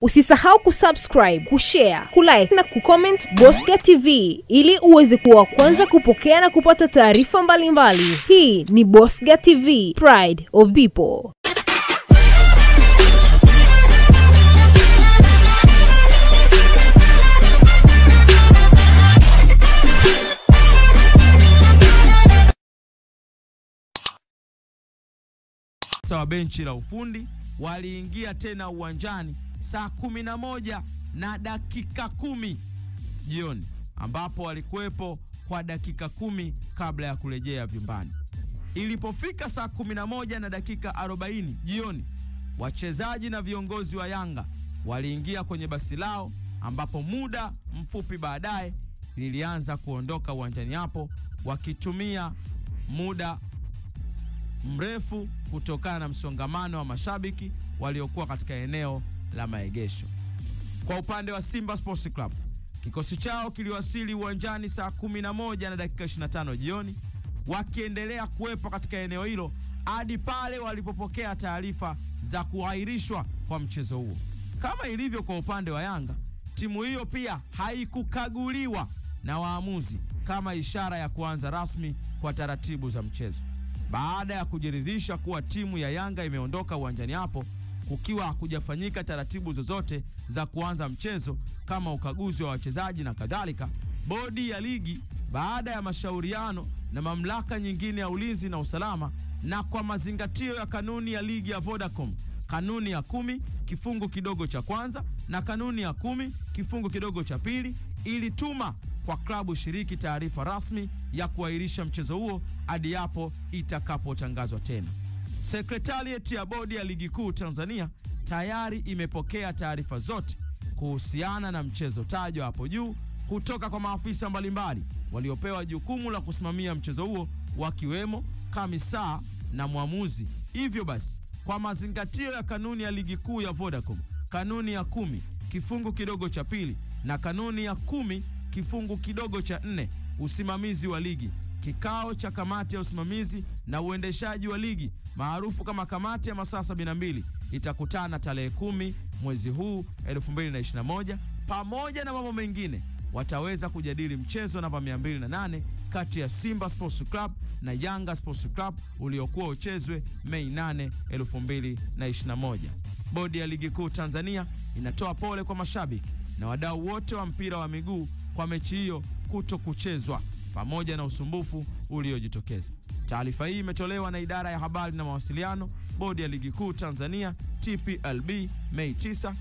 Usisahau kusubscribe, kushare, kulike na kucomment Bosca TV ili uweze kuwa wa kwanza kupokea na kupata taarifa mbalimbali. Hii ni Bosca TV, Pride of People. wa benchi la ufundi waliingia tena uwanjani saa kumi na moja na dakika kumi jioni ambapo walikuwepo kwa dakika kumi kabla ya kurejea vyumbani. Ilipofika saa kumi na moja na dakika arobaini jioni, wachezaji na viongozi wa Yanga waliingia kwenye basi lao, ambapo muda mfupi baadaye lilianza kuondoka uwanjani hapo wakitumia muda mrefu kutokana na msongamano wa mashabiki waliokuwa katika eneo la maegesho. Kwa upande wa Simba Sports Club, kikosi chao kiliwasili uwanjani saa 11 na dakika 25 jioni, wakiendelea kuwepo katika eneo hilo hadi pale walipopokea taarifa za kuahirishwa kwa mchezo huo. Kama ilivyo kwa upande wa Yanga, timu hiyo pia haikukaguliwa na waamuzi kama ishara ya kuanza rasmi kwa taratibu za mchezo. Baada ya kujiridhisha kuwa timu ya Yanga imeondoka uwanjani hapo kukiwa hakujafanyika taratibu zozote za kuanza mchezo kama ukaguzi wa wachezaji na kadhalika, bodi ya ligi baada ya mashauriano na mamlaka nyingine ya ulinzi na usalama na kwa mazingatio ya kanuni ya ligi ya Vodacom, kanuni ya kumi kifungu kidogo cha kwanza na kanuni ya kumi kifungu kidogo cha pili, ilituma kwa klabu shiriki taarifa rasmi ya kuahirisha mchezo huo hadi hapo itakapotangazwa tena. Sekretarieti ya bodi ya ligi kuu Tanzania tayari imepokea taarifa zote kuhusiana na mchezo tajwa hapo juu kutoka kwa maafisa mbalimbali waliopewa jukumu la kusimamia mchezo huo wakiwemo kamisa na mwamuzi. Hivyo basi, kwa mazingatio ya kanuni ya ligi kuu ya Vodacom, kanuni ya kumi kifungu kidogo cha pili na kanuni ya kumi kifungu kidogo cha nne, usimamizi wa ligi Kikao cha kamati ya usimamizi na uendeshaji wa ligi maarufu kama kamati ya masaa 72 itakutana tarehe kumi mwezi huu 2021. Pamoja na mambo mengine, wataweza kujadili mchezo namba 208 kati ya Simba Sports Club na Yanga Sports Club uliokuwa uchezwe Mei 8, 2021. Bodi ya ligi kuu Tanzania inatoa pole kwa mashabiki na wadau wote wa mpira wa miguu kwa mechi hiyo kuto kuchezwa pamoja na usumbufu uliojitokeza. Taarifa hii imetolewa na idara ya habari na mawasiliano, bodi ya ligi kuu Tanzania TPLB, Mei 9,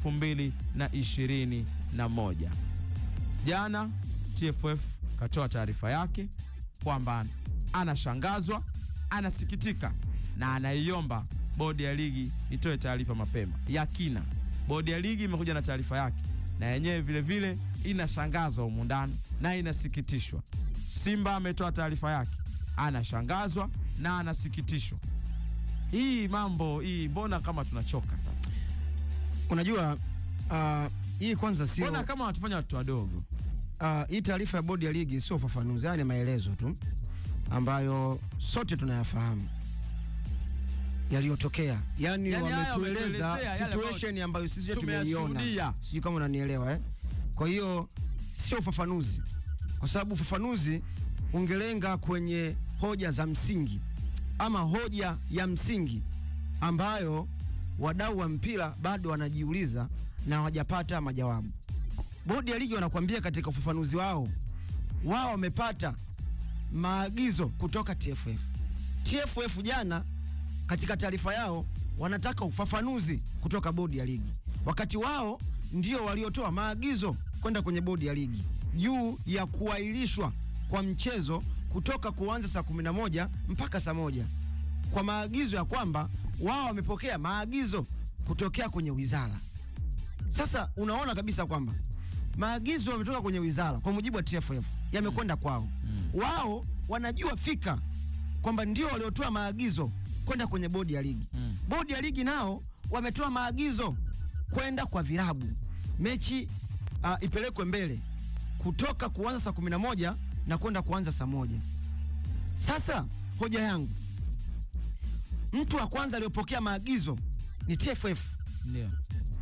2021. Jana TFF katoa taarifa yake kwamba anashangazwa, anasikitika na anaiomba bodi ya ligi itoe taarifa mapema ya kina. Bodi ya ligi imekuja na taarifa yake na yenyewe vilevile inashangazwa humu ndani na inasikitishwa. Simba ametoa taarifa yake, anashangazwa na anasikitishwa. Hii mambo hii, mbona kama tunachoka sasa? Unajua uh, hii kwanza sio Mbona kama wanatufanya watu wadogo? uh, hii taarifa ya bodi ya ligi sio ufafanuzi, haya ni maelezo tu ambayo sote tunayafahamu yaliyotokea, yani, Yani haya wametueleza wametuelezea yale situation ambayo sisi wenyewe tumeiona, tumeyashuhudia. sijui kama unanielewa eh? Kwa hiyo sio ufafanuzi, kwa sababu ufafanuzi ungelenga kwenye hoja za msingi ama hoja ya msingi ambayo wadau wa mpira bado wanajiuliza na hawajapata majawabu. Bodi ya ligi wanakuambia katika ufafanuzi wao, wao wamepata maagizo kutoka TFF. TFF jana katika taarifa yao wanataka ufafanuzi kutoka bodi ya ligi, wakati wao ndio waliotoa maagizo kwenda kwenye bodi ya ligi juu ya kuahirishwa kwa mchezo kutoka kuanza saa 11 mpaka saa moja kwa maagizo ya kwamba wao wamepokea maagizo kutokea kwenye wizara. Sasa unaona kabisa kwamba maagizo yametoka kwenye wizara kwa mujibu wa TFF yamekwenda kwao. Wao wanajua fika kwamba ndio waliotoa maagizo kwenda kwenye bodi ya ligi. Mm. Bodi ya ligi nao wametoa maagizo kwenda kwa vilabu mechi uh, ipelekwe mbele kutoka kuanza saa 11 na kwenda kuanza saa moja. Sasa hoja yangu, mtu wa kwanza aliyopokea maagizo ni TFF Ndio.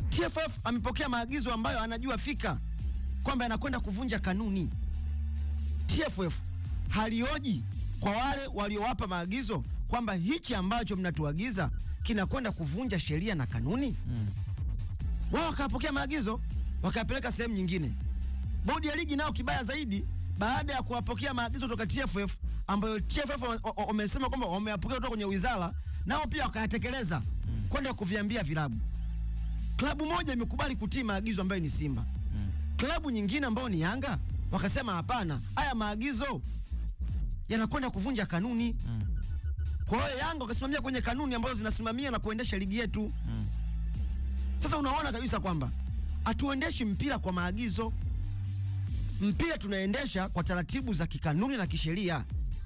TFF amepokea maagizo ambayo anajua fika kwamba yanakwenda kuvunja kanuni. TFF halioji kwa wale waliowapa maagizo kwamba hichi ambacho mnatuagiza kinakwenda kuvunja sheria na kanuni Mm. wao wakapokea maagizo wakayapeleka sehemu nyingine. Bodi ya ligi nao kibaya zaidi, baada ya kuwapokea maagizo kutoka TFF ambayo TFF wa- wa- wamesema kwamba wameyapokea kutoka kwenye wizara, nao pia wakayatekeleza kwenda kuviambia vilabu. Klabu moja imekubali kutii maagizo ambayo ni Simba, Mm. klabu nyingine ambayo ni Yanga wakasema hapana, haya maagizo yanakwenda kuvunja kanuni. Mm. Kwa hiyo Yanga wakasimamia kwenye kanuni ambazo zinasimamia na kuendesha ligi yetu. Mm. Sasa unaona kabisa kwamba hatuendeshi mpira kwa maagizo. Mpira tunaendesha kwa taratibu za kikanuni na kisheria.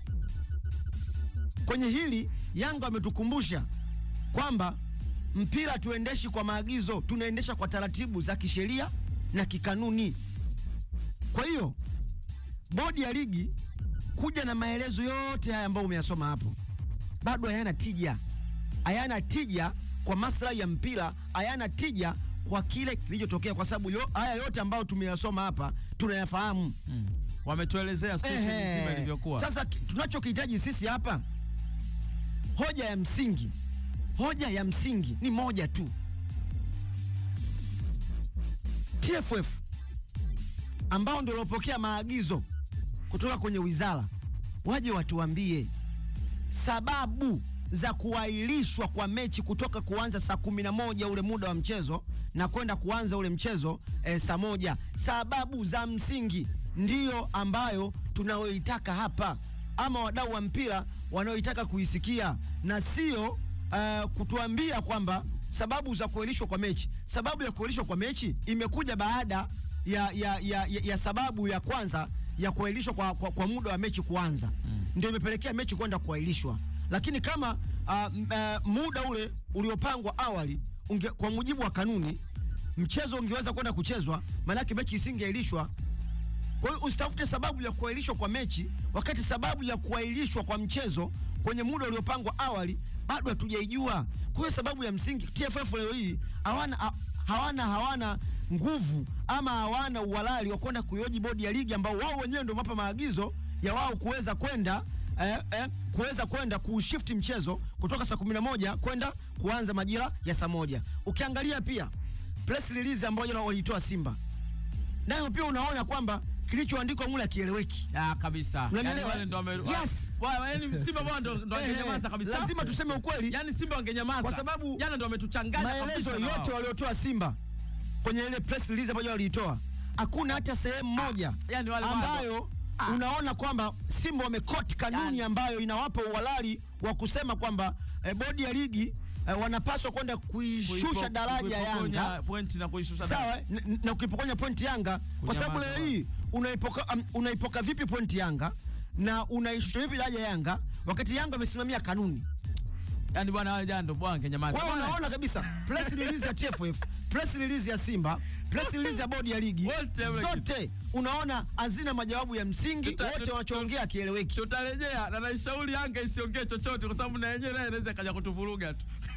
Kwenye hili Yanga wametukumbusha kwamba mpira tuendeshi kwa maagizo, tunaendesha kwa taratibu za kisheria na kikanuni. Kwa hiyo bodi ya ligi kuja na maelezo yote haya ambayo umeyasoma hapo bado hayana tija, hayana tija kwa maslahi ya mpira, hayana tija kwa kile kilichotokea, kwa sababu yo, haya yote ambayo tumeyasoma hapa tunayafahamu. Mm. Wametuelezea situation Ehe. nzima ilivyokuwa. Sasa ki- tunachokihitaji sisi hapa, hoja ya msingi, hoja ya msingi ni moja tu. TFF ambao ndio waliopokea maagizo kutoka kwenye wizara waje watuambie sababu za kuahirishwa kwa mechi kutoka kuanza saa kumi na moja ule muda wa mchezo na kwenda kuanza ule mchezo eh, saa moja. Sababu za msingi ndiyo ambayo tunayoitaka hapa, ama wadau wa mpira wanaoitaka kuisikia, na sio uh, kutuambia kwamba sababu za kuahirishwa kwa mechi. Sababu ya kuahirishwa kwa mechi imekuja baada ya, ya, ya, ya, ya sababu ya kwanza ya kuahirishwa kwa, kwa, kwa muda wa mechi kuanza mm. ndio imepelekea mechi kwenda kuahirishwa, lakini kama uh, m- uh, muda ule uliopangwa awali unge, kwa mujibu wa kanuni mchezo ungeweza kwenda kuchezwa, maanake mechi isingeahirishwa. Kwa hiyo usitafute sababu ya kuahirishwa kwa mechi wakati sababu ya kuahirishwa kwa mchezo kwenye muda uliopangwa awali bado hatujaijua. Kwa hiyo sababu ya msingi TFF leo hii hawana ha- hawana hawana nguvu ama hawana uhalali wa kwenda kuioji bodi ya ligi ambao wao wenyewe ndio mapa maagizo ya wao kuweza kwenda eh, eh, kuweza kwenda kuushift mchezo kutoka saa 11 kwenda kuanza majira ya saa moja. Ukiangalia pia press release ambayo jana walitoa Simba nayo pia unaona kwamba kilichoandikwa mule akieleweki. Ah, kabisa. Unanielewa? Yaani wale ndo wame Yes. Wa- wa- yaani Simba bwana ndo ndo Ehe, wangenyamaza kabisa. lazima tuseme ukweli. Yaani Simba wangenyamaza. Kwa sababu jana ndo wametuchanganya Maelezo kabisa na yote wao. waliotoa Simba kwenye ile press release ambayo waliitoa, hakuna hata sehemu moja yani wale bado. ambayo Ah. unaona kwamba Simba wamekoti kanuni Yani. ambayo inawapa uhalali wa kusema kwamba eh, bodi ya ligi eh, wanapaswa kwenda kuishusha Kuipo- daraja kuipokonya Yanga pointi na kuishusha sawa daraja. eh, n- na ukipokonya pointi Yanga kwa sababu Kunyamaza leo hii unaipoka, um, unaipoka vipi pointi Yanga na unaishusha vipi daraja Yanga wakati Yanga wamesimamia kanuni Yaani bwana wale jana ndo bwana wangenyamaza. kwa hiyo Bwana, unaona kabisa press release ya TFF, press release ya Simba, press release ya bodi ya ligi Wote wale zote unaona hazina majawabu ya msingi, Tuta- wote tuta- wanachoongea kieleweki. tutarejea na naishauri Yanga isiongee chochote kwa sababu na yenyewe naye inaweza ikaja kutuvuruga tu.